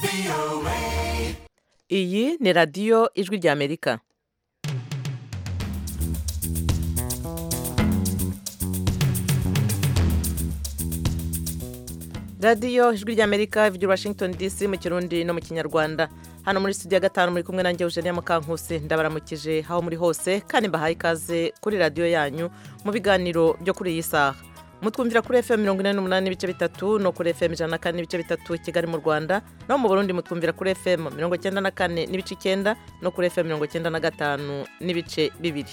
iyi ni radiyo ijwi ry'amerika radiyo ijwi ry'amerika ivugira washington dc mu kirundi no mu kinyarwanda hano muri studio ya gatanu muri kumwe nanjye eugenia mukankusi ndabaramukije aho muri hose kandi mbahaye ikaze kuri radiyo yanyu mu biganiro byo kuri iyi saha mutwumvira kuri fm mirongo ine n'umunani n'ibice bitatu no kuri fm ijana na kane n'ibice bitatu i kigali mu rwanda naho mu burundi mutwumvira kuri fm mirongo icyenda na kane n'ibice icyenda no kuri fm mirongo icyenda na gatanu n'ibice bibiri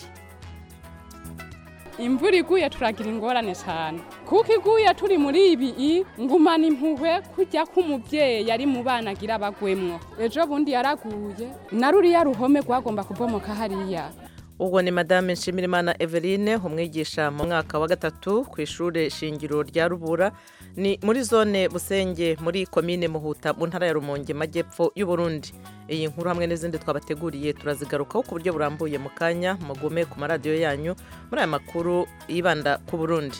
imvura iguye turagira ingorane cyane kuko iguye turi muri ibi ngumana impuhwe kujya k'umubyeyi ari mu bana agira bagwemwo ejo bundi yaraguye na ruriya ruhome rwagomba kubomoka hariya ubwo ni madame nshimirimana eveline umwigisha mu mwaka wa gatatu ku ishuri shingiro rya rubura ni muri zone busenge muri komine muhuta mu ntara ya rumonge majyepfo y'uburundi iyi nkuru hamwe n'izindi twabateguriye turazigarukaho ku buryo burambuye mu kanya mugume ku maradiyo yanyu muri aya makuru yibanda ku burundi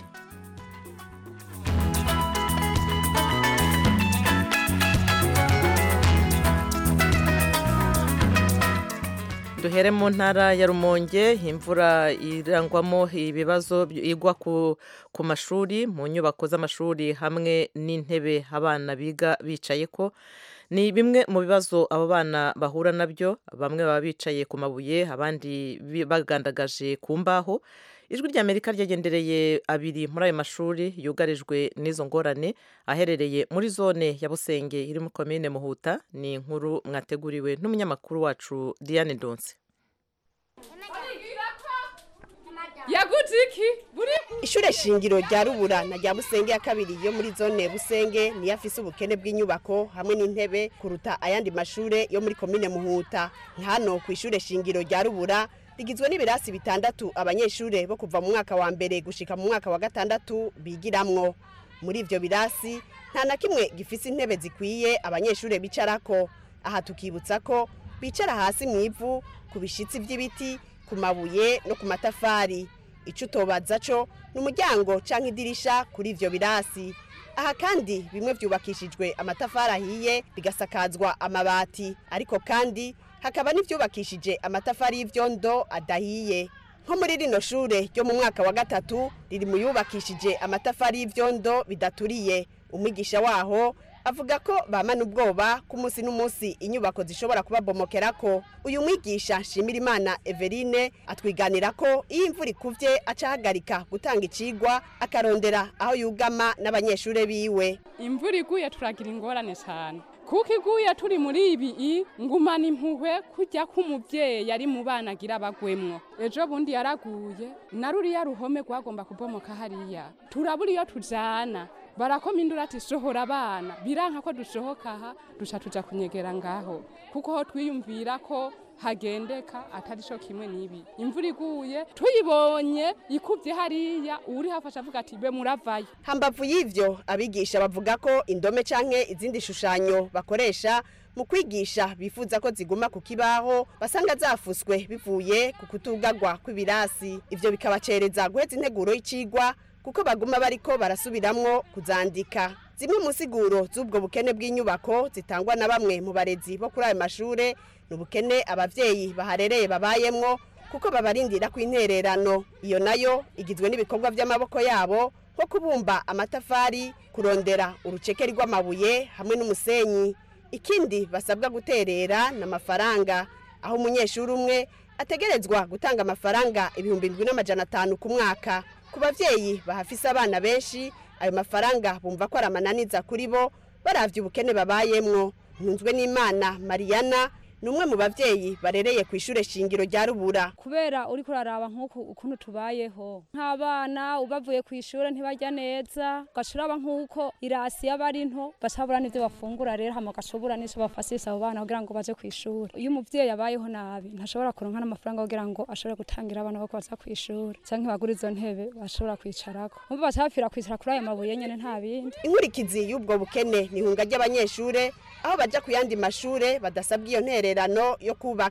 duhere mu ntara ya rumonge imvura irangwamo ibibazo igwa ku mashuri mu nyubako z'amashuri hamwe n'intebe abana biga bicaye ko ni bimwe mu bibazo abo bana bahura nabyo bamwe baba bicaye ku mabuye abandi bagandagaje ku mbaho ijwi ry'amerika ryagendereye abiri muri ayo mashuri yugarijwe n'izo ngorane aherereye muri zone ya busenge iri muri komine muhuta ni inkuru mwateguriwe n'umunyamakuru wacu diane donse yaguze iki ishure shingiro rya rubura na rya busenge ya kabiri yo muri zone busenge niyo afise ubukene bw'inyubako hamwe n'intebe kuruta ayandi mashure yo muri komine muhuta hano ku ishure shingiro rya rubura rigizwe n'ibirasi bitandatu abanyeshure bo kuva mu mwaka wa mbere gushika mu mwaka wa gatandatu bigiramwo muri ivyo birasi nta na kimwe gifise intebe zikwiye abanyeshure bicarako aha tukibutsa ko bicara hasi mu ivu ku bishitsi vy'ibiti ku mabuye no ku matafari ico utobaza co ni umuryango canke idirisha kuri ivyo birasi aha kandi bimwe vyubakishijwe amatafari ahiye bigasakazwa amabati ariko kandi hakaba n'ivyubakishije amatafari y'ivyondo adahiye nko muri rino shure ryo mu mwaka wa gatatu riri mu yubakishije amatafari y'ivyondo bidaturiye umwigisha waho avuga ko bamana ubwoba ku munsi n'umunsi inyubako zishobora kubabomokerako uyu mwigisha Nshimirimana Eveline atwiganira ko iyo imvura ikuvye aca ahagarika gutanga icigwa akarondera aho yugama n'abanyeshure biwe imvura iguye turagira ingorane cyane kuko iguye turi muri ibi ngumana impuhwe kujya k'umubyeyi ari mu bana agira bagwemwo ejo bundi yaraguye na ruriya ruhome rwagomba kubomoka hariya turabura iyo tujana barakoma indura ati sohora abana biranka ko dusohoka aha duca tuja kunyegera ngaho kuko ho twiyumvira ko hagendeka atari cyo kimwe n'ibi imvura iguye tuyibonye ikubye hariya uri hafasha avuga ati be muravayo hambavu y'ivyo abigisha bavuga ko indome canke izindi shushanyo bakoresha mu kwigisha bifuza ko ziguma ku kibaho basanga zafuswe bivuye ku kutugagwa kw'ibirasi ivyo bikabacereza guheza integuro y'icigwa kuko baguma bariko barasubiramwo kuzandika zimwe mu siguro z'ubwo bukene bw'inyubako zitangwa na bamwe mu barezi bo kuri ayo mashure ni ubukene abavyeyi baharereye babayemwo kuko babarindira ku intererano iyo nayo igizwe n'ibikorwa by'amaboko yabo nko kubumba amatafari kurondera urucekeri rw'amabuye hamwe n'umusenyi ikindi basabwa guterera n'amafaranga aho umunyeshuri umwe ategerezwa gutanga amafaranga ibihumbi ndwi n'amajana atanu ku mwaka ku bavyeyi bahafise abana benshi ayo mafaranga bumva ko ari amananiza kuri bo baravye ubukene babayemwo ntunzwe n'imana mariyana ni umwe mu bavyeyi barereye ku ishure shingiro rya rubura kubera uri kuraraba nk'uku ukuntu tubayeho nk'abana ubavuye ku ishure ntibarya neza gashuraba nk'uko irasi yaba ari nto bacabura n'ivyo bafungura rero hama gashobora n'ico bafasisa abo bana kugira ngo baje ku ishure iyo umuvyeyi abayeho nabi ntashobora kuronka n'amafaranga kugira ngo ashobore gutangira abana bako baza ku ishure canke bagura izo ntebe bashobora kwicarako umva bacabapfira kwicara kuri ayo mabuye nyene nta bindi inkurikizi y'ubwo bukene ni ihunga ry'abanyeshure aho baja ku yandi mashure badasabwa iyo ntererano yo kubaka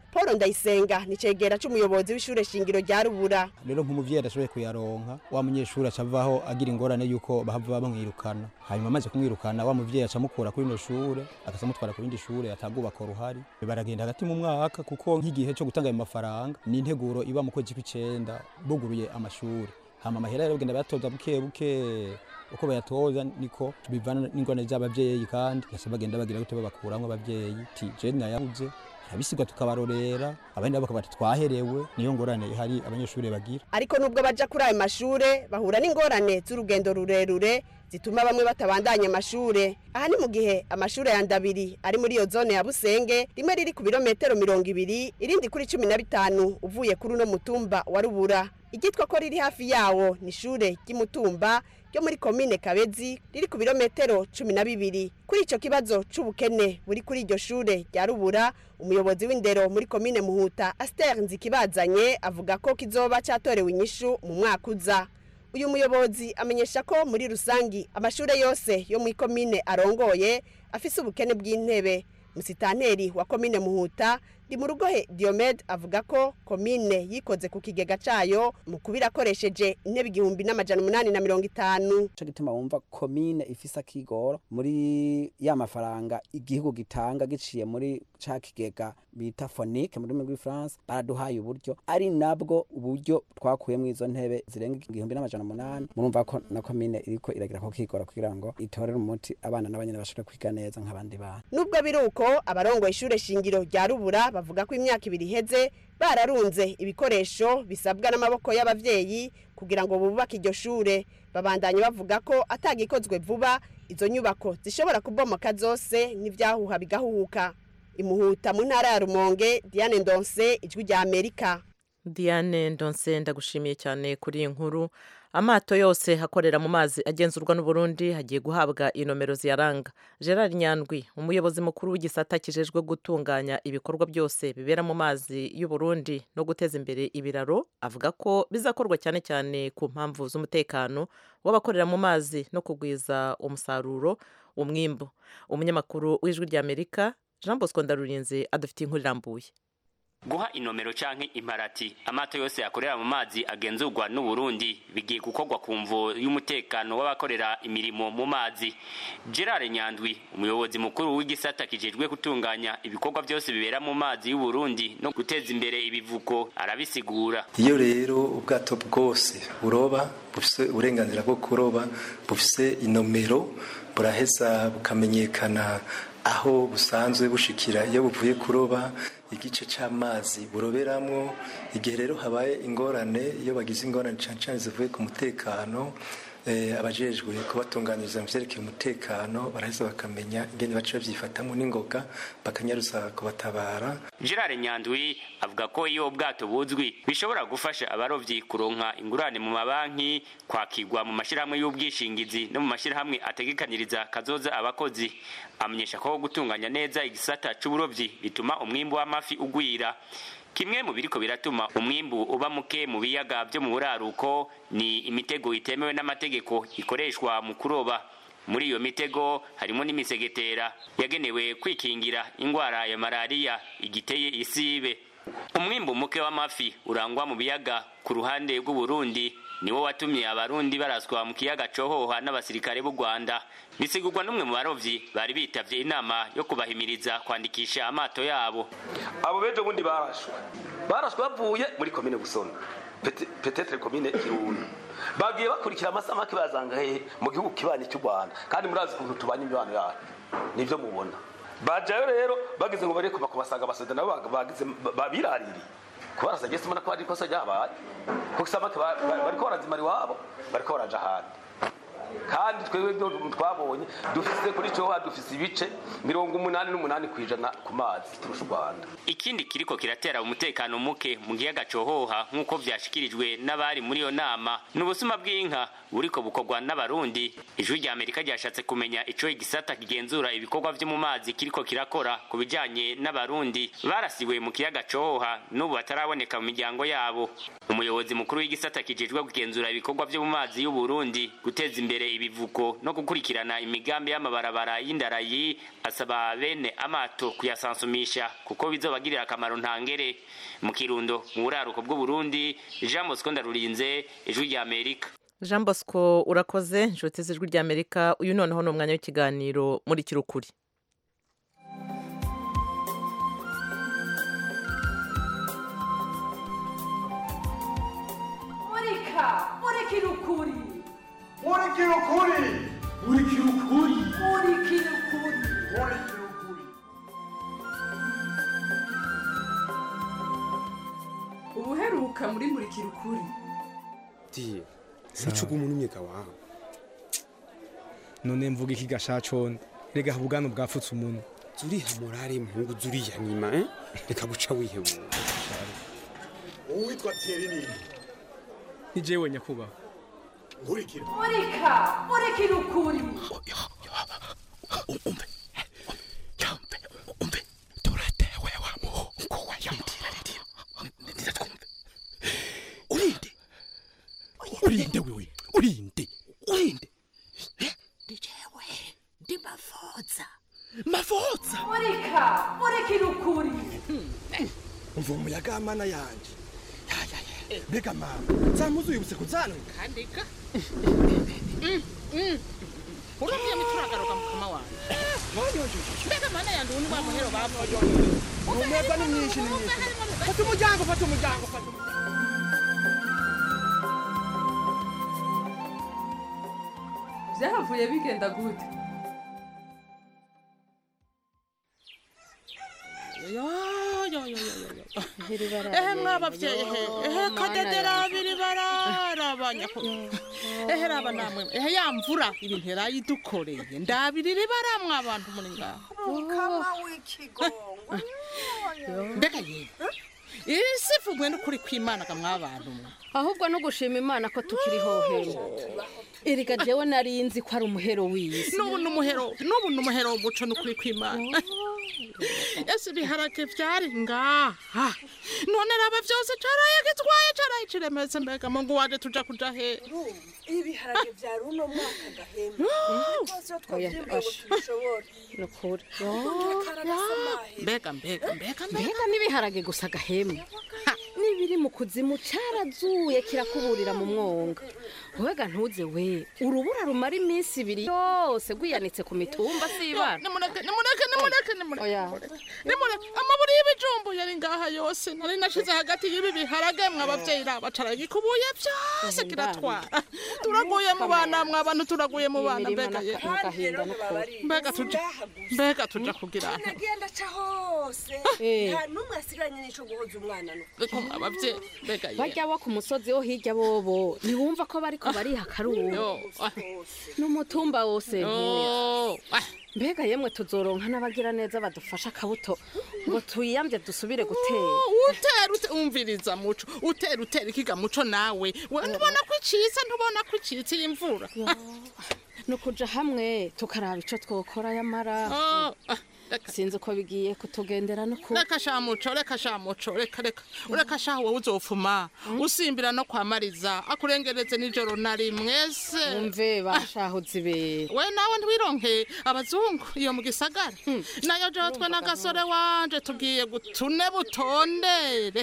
paul ndayisenga ni cegera c'umuyobozi w'ishure shingiro rya rubura rero nk'umuvyeyi adashoboye kuyaronka wa munyeshuri aca avaho agira ingorane yuko bahava bamwirukana hanyuma amaze kumwirukana wa muvyeyi aca amukura kuri ino shure akaza amutwara ku rindi shure atagubaka ruhari baragenda hagati mu mwaka kuko nk'igihe co gutanga ayo mafaranga ni integuro iba mu kwezi kw'icenda buguruye amashuri hama amahera rero bagenda bayatoza buke buke uko bayatoza niko bivana n'ingorane z'abavyeyi kandi gasa bagenda bagira gute babakuramwo abavyeyi ti je nayabuze abisigwa tukabarorera abandi nabo bakaba twaherewe niyo ngorane ihari abanyeshuri bagira ariko nubwo baja kuri ayo mashure bahura n'ingorane z'urugendo rurerure zituma bamwe batabandanya amashure aha ni mu gihe amashure ya ndabiri ari muri iyo zone ya busenge rimwe riri ku birometero mirongo ibiri irindi kuri cumi na bitanu uvuye kuri uno mutumba wa rubura iryitwa ko riri hafi yawo ni ishure ry'imutumba ryo muri komine kabezi riri ku birometero cumi na bibiri kuri ico kibazo c'ubukene buri kuri iryo shure rya rubura umuyobozi w'indero muri komine muhuta aster nzikibazanye avuga ko kizoba catorewe inyishu mu mwaka uza uyu muyobozi amenyesha ko muri rusangi amashure yose yo muri komine arongoye afise ubukene bw'intebe musitanteri wa komine muhuta ndi mu rugohe diomede avuga ko komine yikoze ku kigega cayo mu kubira akoresheje intebe igihumbi n'amajana umunani na mirongo itanu co gituma wumva komine ifise akigoro muri ya mafaranga igihugu gitanga giciye muri ca kigega bita fonike mu rurimi rw'ifaransa baraduhaye uburyo ari nabwo uburyo twakuyemo izo ntebe zirenga igihumbi n'amajana umunani murumva ko na komine iriko iragira ko kigora kugira ngo itorere umuti abana n'abanyene bashobore kwiga neza nk'abandi bana nubwo biri uko abarongoye ishure shingiro rya rubura bavuga ko imyaka ibiri iheze bararunze ibikoresho bisabwa n'amaboko y'abavyeyi kugira ngo bubake iryo shure babandanye bavuga ko atagikozwe vuba izo nyubako zishobora kubomoka zose n'ivyahuha bigahuhuka imuhuta mu ntara ya rumonge diane ndonse ijwi rya amerika diane ndonse ndagushimiye cyane kuri iyi nkuru amato yose akorera mu mazi agenzurwa n'uburundi hagiye guhabwa inomero ziyaranga gerard nyandwi umuyobozi mukuru w'igisata kijejwe gutunganya ibikorwa byose bibera mu mazi y'uburundi no guteza imbere ibiraro avuga ko bizakorwa cyane cyane ku mpamvu z'umutekano w'abakorera mu mazi no kugwiza umusaruro umwimbu umunyamakuru w'ijwi ry'amerika jean bosco ndarurinze adufitiye inkuru irambuye guha inomero canke imparati amato yose yakorera mu mazi agenzurwa n'uburundi bigiye gukorwa ku mvo y'umutekano w'abakorera imirimo mu mazi gerard nyandwi umuyobozi mukuru w'igisata kijejwe gutunganya ibikorwa byose bibera mu mazi y'uburundi no guteza imbere ibivuko arabisigura iyo rero ubwato bwose buroba bufise uburenganzira bwo kuroba bufise inomero buraheza bukamenyekana aho busanzwe bushikira iyo buvuye kuroba igice c'amazi buroberamwo igihe rero habaye ingorane iyo bagize ingorane cane cane zivuye ku mutekano abajejwe kubatunganyiriza mu vyerekeye umutekano baraheza bakamenya ingene baca bavyifatamwo n'ingoga bakanyaruza kubatabara gerard nyandwi avuga ko iyo ubwato buzwi bishobora gufasha abarovyi kuronka ingurane mu mabanki kwakirwa mu mashirahamwe y'ubwishingizi no mu mashirahamwe ategekaniriza kazoza abakozi amenyesha ko gutunganya neza igisata c'uburovyi bituma umwimbu w'amafi ugwira kimwe mu biriko biratuma umwimbu uba muke mu biyaga byo mu buraruko ni imitego itemewe n'amategeko ikoreshwa mu kuroba muri iyo mitego harimo n'imisegetera yagenewe kwikingira ingwara ya malariya igiteye isibe umwimbu muke w'amafi urangwa mu biyaga ku ruhande rw'uburundi niwo watumye abarundi baraswa mu kiyaga cohoha n'abasirikare b'u rwanda bisigurwa n'umwe mu barovyi bari bitavye inama yo kubahimiriza kwandikisha amato yabo abo bejo bundi barashwe barashwe bavuye muri komine busoni petetre komine kirundo bagiye bakurikira amasamaki bazanga hehe mu gihugu kibanyi cy'u rwanda kandi murazi ukuntu tubanye imibano yacu nivyo mubona bajayo rero bageze ngo bareko bakubasanga abasoda nabo bagize babiraririye kubarasa gese mbona ko ari ikosa ryabaye kuko isamaki bariko barazimara iwabo bariko baraja ahandi kandi twebwe byo twabonye dufise kuri cyoha dufise ibice mirongo umunani n'umunani ku ijana ku mazi turusha u rwanda ikindi kiriko kiratera umutekano muke mu giyaga cohoha nk'uko vyashikirijwe n'abari muri iyo nama ni ubusuma bw'inka buriko bukorwa n'abarundi ijwi rya amerika ryashatse kumenya ico igisata kigenzura ibikorwa vyo mu mazi kiriko kirakora ku bijanye n'abarundi barasiwe mu kiyaga cohoha n'ubu bataraboneka mu miryango yabo umuyobozi mukuru w'igisata kijejwe kugenzura ibikorwa vyo mu mazi y'uburundi guteza imbere imbere ibivuko no gukurikirana imigambi y'amabarabara y'indarayi asaba bene amato kuyasansumisha kuko bizobagirira akamaro ntangere mu kirundo mu buraruko bw'uburundi jean bosco ndarurinze ijwi rya amerika jean bosco urakoze inshuti z'ijwi ry'amerika uyu noneho ni umwanya w'ikiganiro muri kirukuri murika murikira ukuri murikira ukuri murikira ukuri murikira ukuri murikira ukuri ubuheruka muri murikira ukuri diye sicuga umuntu umyega wawe none mvuga iki gashaconde rega ubwana bwafutse umuntu zuriha morale mpungu zuriya nyima eh? reka guca wihebura uwitwa Thierry nini ni jewe nyakubahwa nkurikira murika murikira ukuri umve yambe umve turatewe wa muhungu wa yamutira ririya ndiza twumve urinde urinde wewe urinde urinde ndi jewe ndi mafoza mafoza murika murikira ukuri umva umuyaga w'amana yanje mbega mama zamuzuye ubuse kuzanwe kandika urabwiye mituragaruka mukama wanjye mbega mana yanjye ubu ni wa muhero bavuye umwebwa ni mwinshi ni mwinshi fata umuryango fata umuryango fata umuryango byahavuye bigenda gute ehe mwabavyeyi he ehe kadedera biri bararabanya ehe raba namwe ehe ya mvura ibintu yarayidukoreye ndabirira baramwe abantu muri ngaho mukama w'ikigongo mbega yewe iri sifu mwe n'ukuri kw'imana ga mwabantu mwe ahubwo no gushima imana ko tukiriho hera erega jewe nari nzi ko ari umuhero w'isi n'ubu ni umuhero n'ubu ni umuhero w'umuco n'ukuri kw'imana ese ibiharage vyari ngaha none raba vyose caraye gitwaye caraye ciremetse mbega mungu waje tuja kuja he ibiharage vya runo mwaka gahema rwose iyo twavyimbuye ngo tubishobore ni ukuri mbega mbega mbega mbega n'ibiharage gusa gahema n'ibiri mu kuzimu carazuye kirakuburira mu mwonga wega ntuze we urubura rumara iminsi ibiri yose rwiyanitse ku mitumba sibana nimureke nimureke nimureke nimureke nimureke amaburi y'ibijumbu yari ngaha yose nari nashize hagati y'ibi biharage mw'abavyeyi raba caragikubuye vyose kiratwara turaguye mu bana mw'abantu turaguye mu bana mbega ye mbega tuja mbega tuja kugira nagenda ca hose nta n'umwe asigaranye n'ico guhoza umwana no abavyeyi mbega ye barya bo ku musozi wo hirya bobo ntiwumva ko bariko bariha akaruhu n'umutumba wose mbega yemwe tuzoronka n'abagira neza badufasha akabuto ngo tuyiyambye dusubire gutera utera ute umviriza muco utera utera ikiga muco nawe we ntubona ko icitse ntubona ko icitse iyi mvura ni ukuja hamwe tukaraba ico twokora yamara sinzi uko bigiye kutugendera no ku reka sha muco reka sha muco reka reka ureka sha wowe uzofuma usimbira no kwamariza akurengereze nijoro na rimwe se umve bashahuze ibera we nawe ntwironke abazungu iyo mu gisagara nayo jewe twe n'agasore wanje tugiye gutune butondere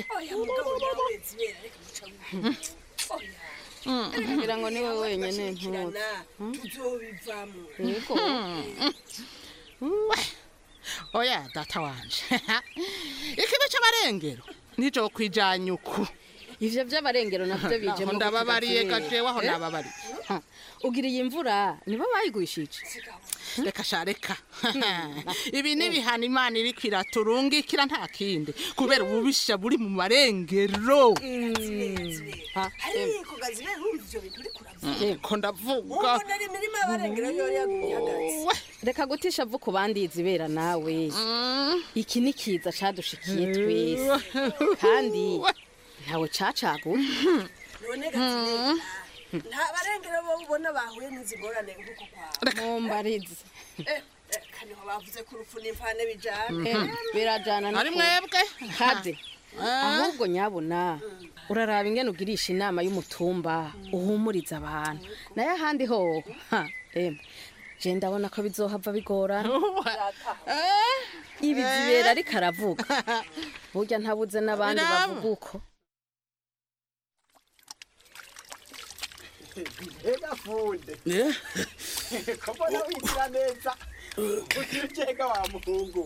kugira ngo niwe wenyene ntuzi tuzobivamo yego oya data wanje ikibi c'abarengero nijo kwijanya uku ivyo vy'abarengero navyo bije Aho ndababariye gajewe aho nababariye ugira iyi mvura nibo bayigwishije reka sha reka ibi ni ibihano imana iriko iraturungikira nta kindi kubera ububisha buri mu marengero ariko gazime ntumva ivyo bintu uriko uravuga ko ndavuga ubona ari imirima y'abarengero yari yaguye ihagaze reka gutisha vu ku bandi izibera nawe iki ni kiza cadushikiye twese kandi ntawe cacaguye none gazime nta barengero bo ubona bahuye n'izi ngorane nk'uko kwawe mumbarize Eh, eh, kaniho bavuze ko urupfu n'imvane bijana birajana ari mwebwe kade ahubwo nyabuna uraraba ingene ugirisha inama y'umutumba uhumuriza abantu nayo ahandi ho ha emwe je ndabona ko bizohava bigorana ibi zibera ariko aravuga burya ntabuze n'abandi Biraba. bavuga uko ega funde ko mbona wigira neza ukirikega wa muhungu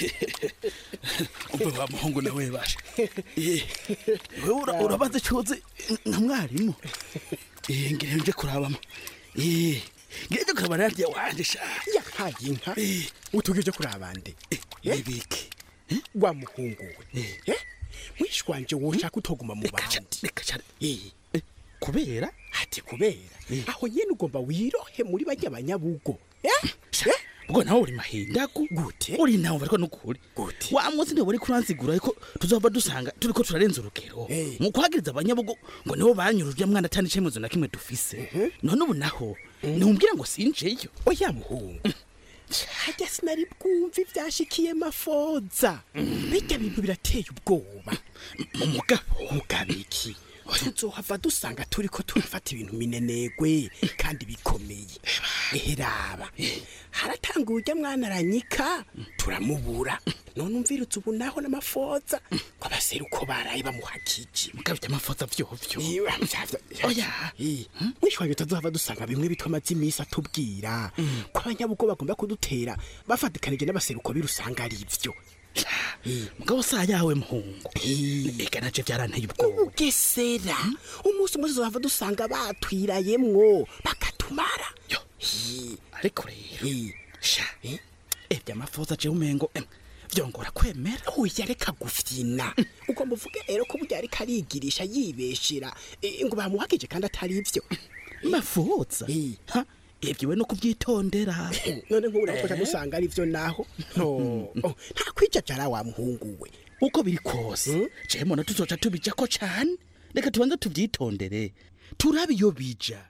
umve wa muhungu nawe basha Eh, wewe ura- urabaza icoze nka mwarimu Eh, ngira nje kurabamo Eh, ngira nje kuraba narya wanje sha yahaye inka utugije kuri abandi nibiki wa muhungu we Eh, mwishi wanje woshaka utoguma mu bandi reka cyane kubera ati kubera aho nyene ugomba wirohe muri bajya banyabugo ubwo nawe uri mahindagu gute uri nawe bariko nukuri gute wa munsi niwe uri kuransigura ariko tuzova dusanga turiko turarenza urugero mu kuhagiriza abanyabugo ngo nibo banyuruje mwana atani icemezo na kimwe dufise none ubu naho niwumbwira ngo sinjeyo oya muhungu hajya sinari bwumva ivyashikiye mafoza bijya bintu birateye ubwoba umugabo mugabo iki tuzohava dusanga turiko turafata ibintu minenegwe kandi bikomeye eheraba haratanga urya mwana aranyika turamubura none umvirutse ubu naho n'amafoza ngo abaseruko baraye bamuhakije mugabo amafoza vyovyo oya mwishwanye utazohava dusanga bimwe bitwa amazi imisi atubwira ko abanyabugo bagomba kudutera bafatikanije n'abaseruko birusanga ari ivyo mugabo saa yawe muhungu eka naje vyaranteye ubwoba ugesera umunsi umwe tuzohava dusanga batwirayemwo bakatumara ariko rero sha ebya amafoza je umengo em, vyongora kwemera oya reka gufyina ugomba uvuge rero ko burya ariko arigirisha yibeshera eh, ngo bamuhagije kandi atari ivyo mafoza ha ibyo we no kubyitondera none nk'ubura ko dusanga ari vyo naho no oh, nta kwijajara wa muhungu we uko biri kose je mbona tuzoca tubijako cane reka tubanze tuvyitondere turabe iyo bija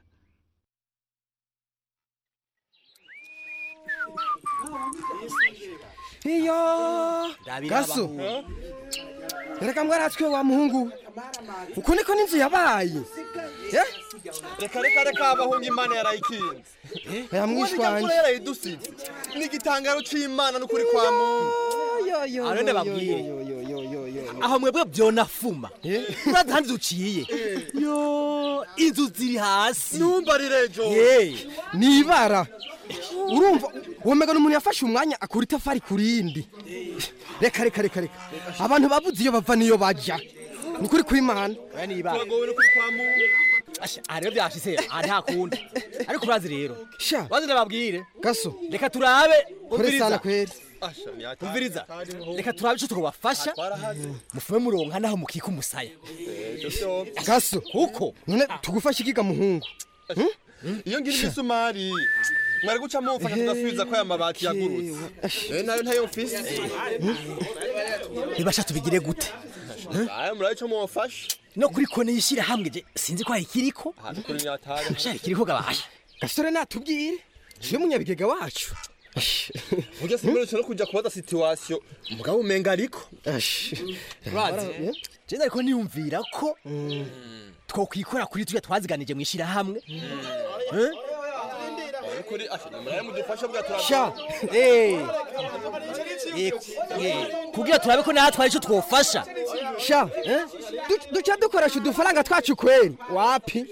iyo gaso reka mwaratswe wa muhungu uko niko n'inzu yabaye Eh? reka reka reka abahungu imana yarayikinze aya mwishwanje Uwo yarayidusize ni igitangaro c'imana n'ukuri kwa muntu Aro ndababwire. aho mwebwe byonafuma urazi handi duciye yo inzu ziri hasi numva rirejo nibara urumva womega n'umuntu yafashe umwanya akura itafari ku rindi reka reka reka reka abantu babuze iyo bava niyo bajya ni kuri kw'imana turagowe n'ukuri kwa muntu aha rero byashise aha nta kundi ariko urazi rero sha bazi ndababwire gaso reka turabe kore sana kweri umviriza reka turabe ico twobafasha mufume muronka naho mukika umusaya gaso kuko none tugufashe ikiga muhungu iyo ngira imisumari mwari guca mumfasha tugasubiza ko aya mabati yagurutse eh nayo ntayo mfise bibasha tubigire gute aya murabe ico mumfasha no kuri kone yishira hamwe je sinzi ko ikiriko ahantu kuri nyatari shari kiriko gabasha gasore natubwire je munyabigega wacu burya simberutse no kuja kubaza situation umugabo umenga ariko urazi je ariko niyumvira ko twokwikora kuri tujya twaziganije mu ishirahamwe Eh? kuri asha murabe mudufasha bwa turabe sha eh Eh, eh, kugira turabe ko natwe ari cyo twofasha sha du- duca dukoresha udufaranga twacu kweri wapi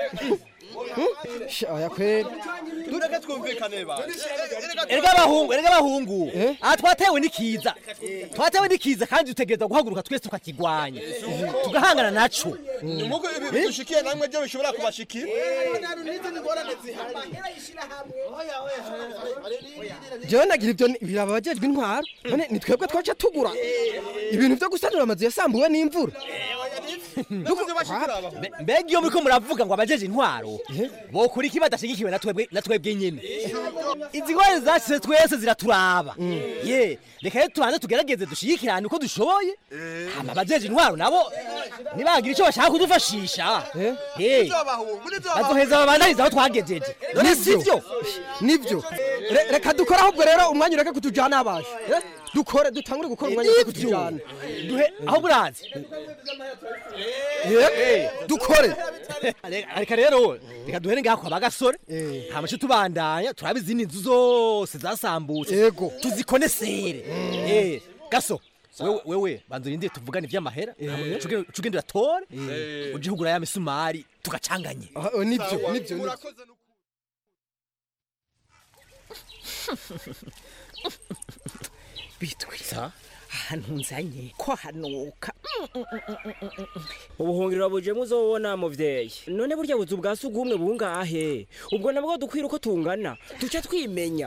sha oya kweri tureke twumvikane ba erega abahungu erega abahungu aha twatewe n'ikiza twatewe n'ikiza kandi dutegereza guhaguruka twese tukakigwanya tugahangana naco nkuko ibi dushikiye namwe byo bishobora kubashikira jewe nagira ibyo ni- biraba abajejwe intwaro none ni twebwe twaca tugura ibintu vyo gusanura amazu yasambuwe n'imvura Mbe- mbega iyo muriko muravuga ngo abajeje intwaro bokora iki badashigikiwe na twebwe na twebwe nyene izi ngwara zashize twese ziraturaba ye reka rero tubanze tugerageze dushigikirane uko dushoboye hama abajeje intwaro nabo nibagira icyo bashaka kudufashisha Eh, bazoheza babandaniza aho twagejeje none sivyo nivyo Re- reka dukore ahubwo rero umwanya ureke kutujana abasha Eh, dukore dutangure gukora umwanya ureke kutujana duhe aho burazi Eh, dukore reka rero reka duhere ngaho kwa bagasore nta mace tubandanya turaba izindi nzu zose zasambutse yego tuzikonesere Eh, gaso wewe wewe banza urindire tuvugane ivy'amahera cugenda uratore uje hugura ya misumari tugacanganye nivyo nivyo nivyo bitwiza ahantu nzanye ko hanuka ubuhungiro buje muzobona muvyeyi none burya buzu bwa sugumwe bungahe ubwo nabwo dukwira uko tungana duce twimenya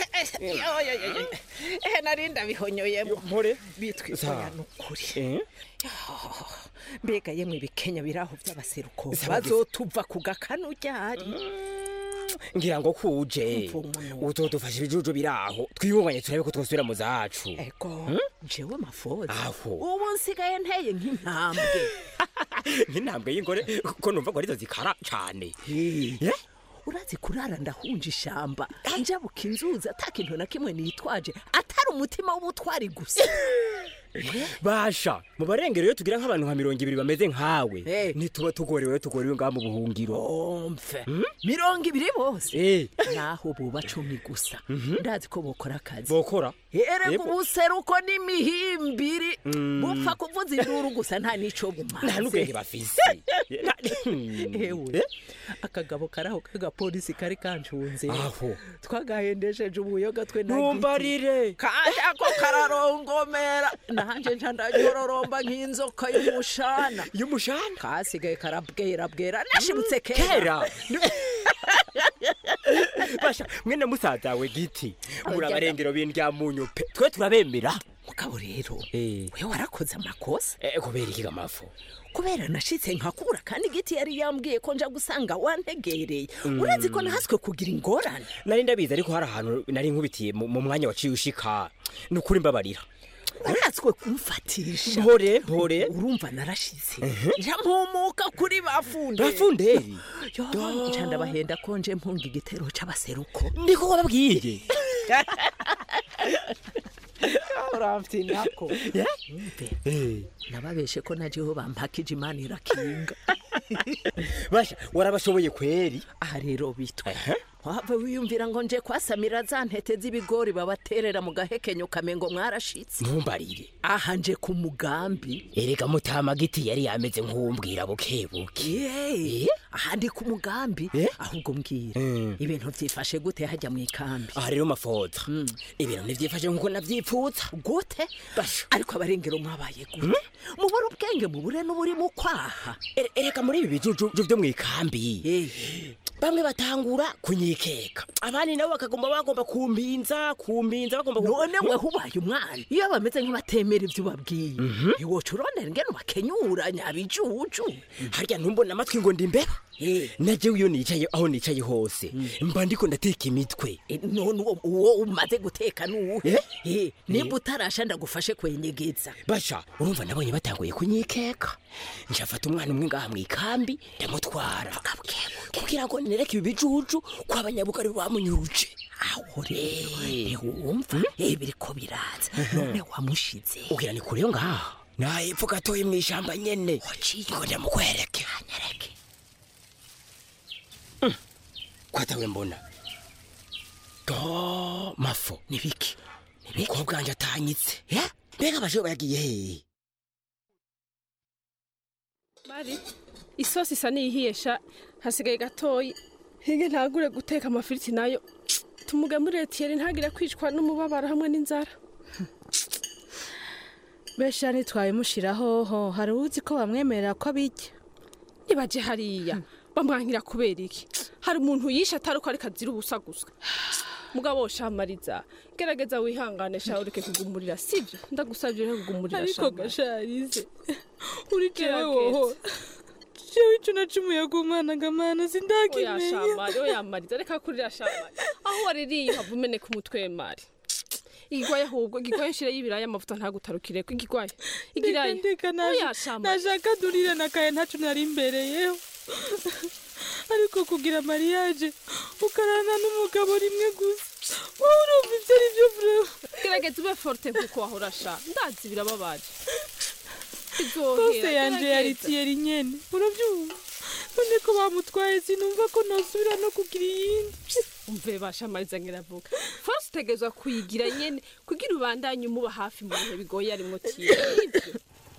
ehe nari ndabihonyoyemo mpore bitwiza Za. oya ni ukuri Eh? Oh, mbega yemwe ibikenya biri aho by'abaseruko Za, bazotuva ku gakanu ryari ngira ngo kuje uzodufasha ibijuju biri aho twibunganye turabe ko twosubira mu zacu ego jewe mafoza aho ubu nsigaye nteye nk'intambwe nk'intambwe y'ingore ko numva ko arizo zikara cane Eh, urazi kurara ndahunja ishamba njabuka inzuzi ata kintu na kimwe nitwaje atari umutima w'ubutwari gusa basha mu barengero iyo tugira nk'abantu nka mirongo ibiri bameze nkawe ntituba tugorewe tugorewe ngaha mu buhungiro mve mirongo ibiri bose Eh. naho buba cumi gusa ndazi ko bokora akazi bokora erega Yego. ubuseruko n'imihimbiri Mm. bupfa kuvuza induru gusa nta n'ico bumaze nta n'ubwenge bafise ewe akagabo karaho k'agapolisi kari kancunze aho twagahendesheje ubuyoga twe na Ntumbarire. kaje ako kararongomera nanje nca ndaryororomba nk'inzoka y'umushana y'umushana kasigaye karabwera bwera nashibutse kera kera basha mwene musaza we giti muri abarengero b'indya munyu pe twe turabemera mugabo rero eh we warakoze amakosa eh kubera iki gamafu kubera nashitse nkakura kandi igiti yari yambwiye ko nja gusanga wantegereye Mm. urazi ko nahaswe kugira ingorane nari ndabizi ariko hari ahantu nari nkubitiye mu mu mwanya waciye ushika ni ukuri mbabarira uratswe kumfatisha mpore mpore urumva narashize nja mpumuka kuri bafunderi bafunderi yo nca ndabahenda ko nje mpunga igitero c'abaseruko ndiko wababwiye uramfite nako Umve, nababeshe ko najeho bampakije imana irakinga basha warabashoboye kweri aha rero bitwa wava wiyumvira ngo nje kwasamira za ntete z'ibigori babaterera mu gahekenyo kamengo mwarashitse ntumbarire aha nje ku mugambi erega mutama giti yari yameze nk'uwumbwira bukebuke Yeee, aha ndi ku mugambi ahubwo mbwira ibintu vyifashe gute hajya mu ikambi aha rero mafoza ibintu ntivyifashe nk'uko navyipfuza gute ariko abarengero mwabaye gute mubura ubwenge mubure n'uburi mu kwaha Ere- ereka muri ibi bijuju vyo mu ikambi bamwe batangura kunyikeka abandi nabo bakagomba bagomba kumpinza kumpinza bagomba ku- none weho ubaye umwana iyo bameze nk'abatemera ibyo ubabwiye ntiwoca urondera ingene ubakenyura nyabijuju harya ntumbona amatwi ngo ndi imbeba najewe iyo nicaye aho nicaye hose mba ndiko ndateka imitwe none uwo- uwo umaze guteka nuwuhe Eh, nimba utarasha ndagufashe kwenyegeza basha urumva nabonye batanguye kunyikeka njafata umwana umwe ngaha mu ikambi ndamutwara kugira ngo nereke ibi bijuju ko abanyabugari bamunyuruje aho rero ntiwumva eh biriko biraza none wamushize ugira ni kure yo ngaha nahepfo gatoye mu ishamba nyene ngo ndamukwereke nyereke kwatawe mbona do mafo nibiki umukobwa wanje atanyitse mbega abashobe bagiye hehe mari isosi isa n'iyihiye sha hasigaye gatoyi hige ntagure guteka amafiriti nayo tumugemurire tiyeri ntagire kwicwa n'umubabaro hamwe n'inzara besha ntitwabimushyiraho ho hari uzi ko bamwemerera ko abijya nibaje hariya bamwankira kubera iki hari umuntu yishe atari uko ariko azira ubusa gusa mugabo shamariza gerageza wihangane sha ureke kugumurira sivyo ndagusavye ureke kugumurira ariko Shamari. gasharize uri jewe Gerageza. woho jewe ico nacumuye ku mwana ngamana oya sindakimenya shamari oya mariza reka kurira shamari aho waririye hava umeneka umutwe mari igigwaye ahubwo igigwaye nshire y'ibiraya amavuta ntagutarukireko igigwaye igiraye ndeka oya shamari nashaka durire nakaye ntaco nari imbereyeho ariko kugira mariage ukarana n'umugabo rimwe gusa wowe urumva ibyo ari byo vrema gerageza ube forte nkuko wahora sha ndazi birababaje kose yanje yaritiyeri nyene urabyumva none ko bamutwaye sinumva ko nosubira no kugira iyindi umve bashamariza ngiravuga force utegerezwa kuyigira nyene kugira ubandanye umuba hafi mu bihe bigoye arimwo tiye Ivyo.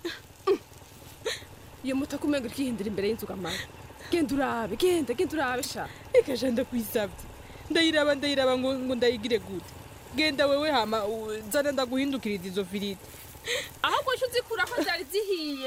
iyo moto kumenga urikihindira imbere y'inzu gamara genda urabe genda genda urabe sha reka sha ndakwisabye ndayiraba ndayiraba ngo ngo ndayigire gute genda wewe hama u- zana ndaguhindukiriza izo firiti ahubwo ejo uzikura ko zari zihiye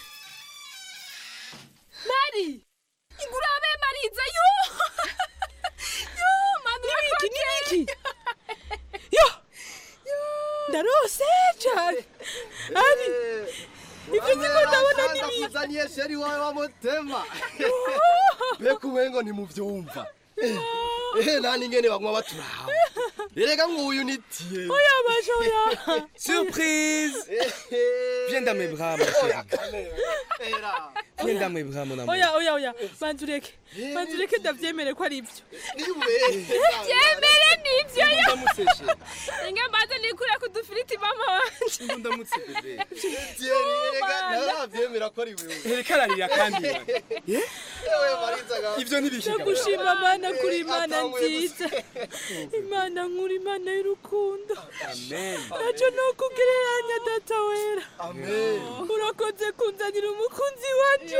mari igurabe mariza yo yo manu nibiki nibiki yo ndarose cyane ari ibyo niko ndabona nibiki nakuzaniye sheri wawe wa mutema mbega umengo ntimuvyumva ehe nani ngene banywa baturaha erega nguyu nitiye oya basha oya Surprise Viens dans mes bras, mon chéri. Viens dans mes bras, mon amour. oya oya oya banza ureke banza ureke ndabyemere ko ari ibyo byemere nivyo yo Ndamuseshe. inge mbanze nikure ku dufiriti mama wanje Ndamutse bebe. erega ntaravyemera ko ari wewe Ereka ararira kandi. ewe marizaga Ivyo ntibishiga. ndagushima mana kuri imana nziza imana nkuru imana y'urukundo Amen. ntacyo ni ukugereranya data wera urakoze kunzanira umukunzi wacu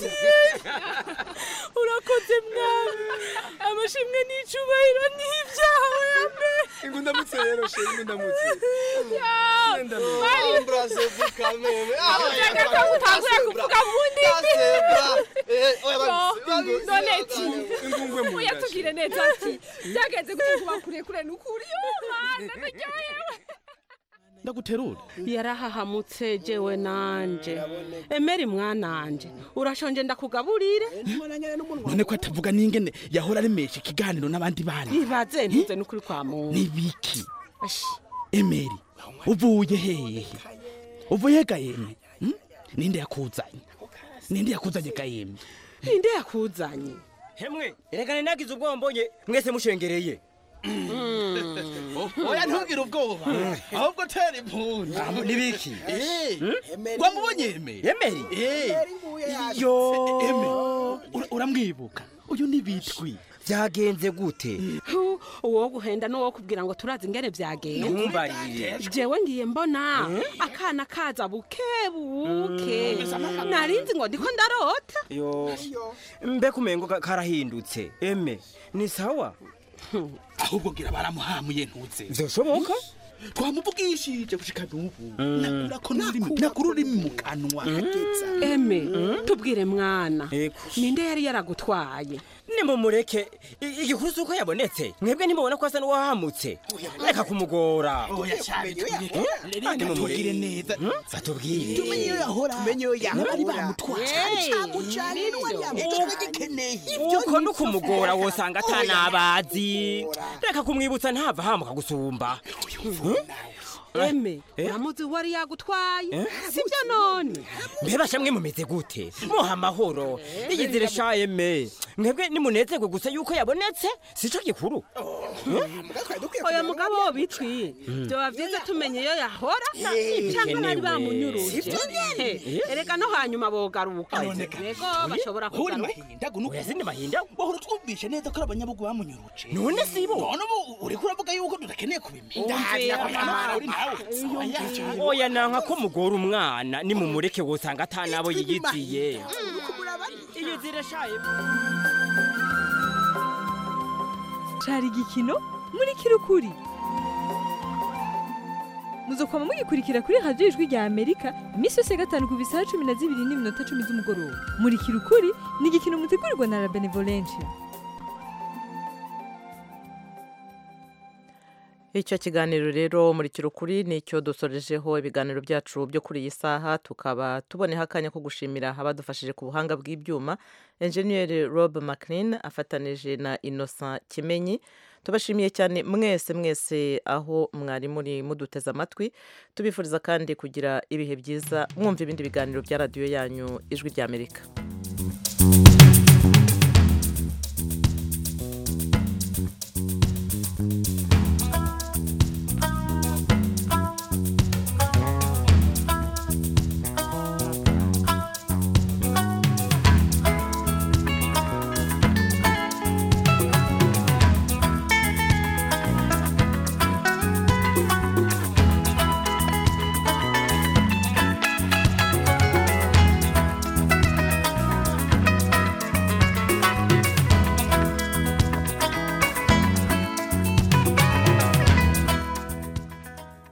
urakoze mwami amashimwe n'icubahiro ni ibyawe amen Ingu ndamutse rero sheri, ingu ndamutse. Embrasse vous quand même. Ushaka ko utangura kuvuga bundi noneti Ingungwe mu uya nda. tubwire neza ati byagenze gute kuba kurekure n'ukuri yo mana ndaryohewe ndaguterura yarahahamutse jewe nanje emeri mwananje urashonje ndakugaburire none ko atavuga n'ingene yahora aremesha ikiganiro n'abandi bana ibaze ntuze n'ukuri kwa muntu nibiki emeri uvuye hehe uvuye gahembe hmm? ninde yakuzanye ninde yakuzanye gahembe ninde yakuzanye hemwe erega nagize ubwoba mbonye mwese mushengereye oya ntugire ubwoba ahubwo tera impundu nibiki wamubonye emeri emeri yo Ura- uramwibuka uyu ni bitwi byagenze gute Hu, uwo guhenda n'uwo kubwira ngo turazi ingene byagenze ntumbarire jewe ngiye mbona akana kaza buke buke narinzi ngo ndiko ndarota yo mbega umengo ka- karahindutse eme ni sawa ahubwo gira baramuhamuye ntuze vyoshoboka twamuvugishije gushika n'ubu nako n'ururimi nako ururimi mu kanwa eme tubwire mwana Ego. ninde yari yaragutwaye nimumureke I- igikuru si uko yabonetse mwebwe ntimubona ko asa n'uwahamutse reka kumugora oya cyane twireke reka nimumureke tubwire neza batubwire tumenye iyo yahora tumenye iyo yahora bari bamutwaye uko ni ukumugora wosanga atanabazi reka kumwibutsa ntava hamuka gusumba eme uramuzi wari yagutwaye sibyo none mbebasha mwe mumeze gute muha amahoro iyizire sha eme mwebwe nimunezerwe gusa yuko yabonetse sico gikuru oya mugabo bitwiye byoba byiza tumenye iyo yahora cyangwa bari bamunyuruje Eh, erega no hanyuma bogaruka yego bashobora nturi kugaruka mahinda guno oya sindi mahinda wahora twumvishe neza ko ari abanyabugu bamunyuruje none sibo none ubu uriko uravuga yuko tudakeneye kubimenya oya nanka ko mugora umwana nimumureke wosanga atanabo yiyiziye iyizire sha eme cari igikino muri kirukuri muzokwama mugikurikira kuri radiyo ijwi rya amerika iminsi yose ya gatanu ku bisaha cumi na zibiri n'iminota cumi z'umugoroba muri kirukuri ni igikino mutegurirwa na la benevolencia icyo kiganiro rero muri kirukuri ni icyo dusorejeho ibiganiro byacu byo kuri iyi saha tukaba tuboneho akanya ko gushimira abadufashije ku buhanga bw'ibyuma enjeniyeri rob mclean afatanije na innocent kimenyi tubashimiye cyane mwese mwese aho mwari muri muduteze amatwi tubifuriza kandi kugira ibihe byiza mwumva ibindi biganiro bya radiyo yanyu ijwi ry'amerika